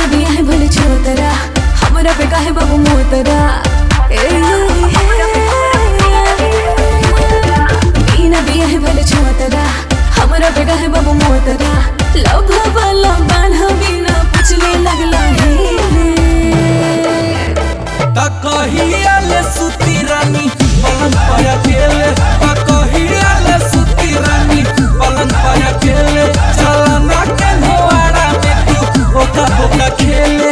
बिना बिया है भले छोतरा हमरा पे काहे बाबू मोतरा ए, बिना बिया है भले छोतरा हमरा पे काहे बाबू मोतरा लव वाला बान्हा बिना पुछले लगला है त कहिया ले सुती रानी पलंग पर अकेले त कहिया ले सुती रानी पलंग पर अकेले चला ना के नोआरा में तू बोका बोका खेले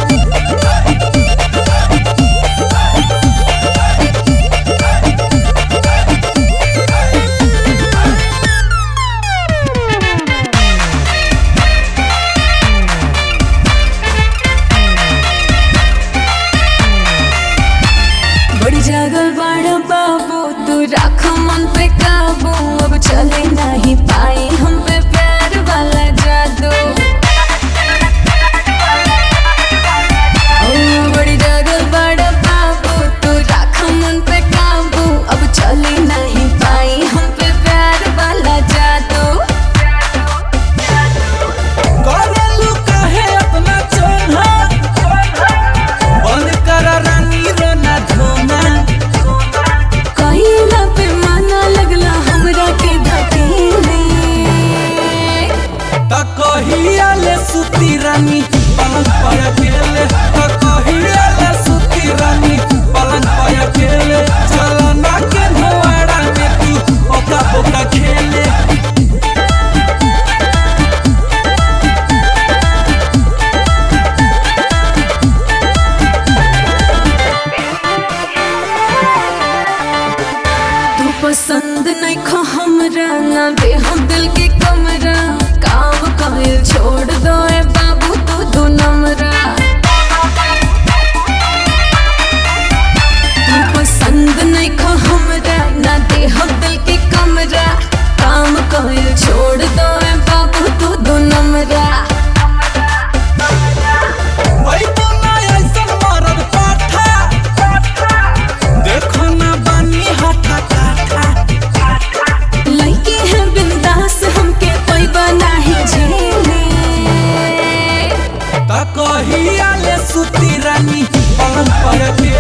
बड़ी जागल बाड़ा बाबू तू राख मन पे काबू अब चले नहीं पाई हम पे प्यार वाला जादू ओ, बड़ी जागल बाड़ा बाबू तू राख मन पे काबू अब चले नहीं पाई हम पे प्यार वाला जादू करेलू काहे अपना चोन्हा बंद कर रानी रोना धोना कहिला पे माना लगला हमरा के धकेले त कहिया ले सुती रानी पलंग पर अकेले त कहिया ले सुती रानी पलंग पर अकेले चला ना के नोआरा में तू बोका बोका खेले तू पसंद नहीं खो हमरा ना दे हम दिल के कमरा काम कायल छोड़ दो ए बाबू तू दो नमरा तू पसंद नहीं खो हमरा ना दे हम दिल के कमरा काम कायल छोड़ दो ए बाबू तू दो नमरा वही तो ना ऐसन मरद पाठा देखो ना बानी हाथा काठा लइके है बिंदास हमके पैबा नाही झेले त कहिया ले सुती रानी पलंग पर अकेले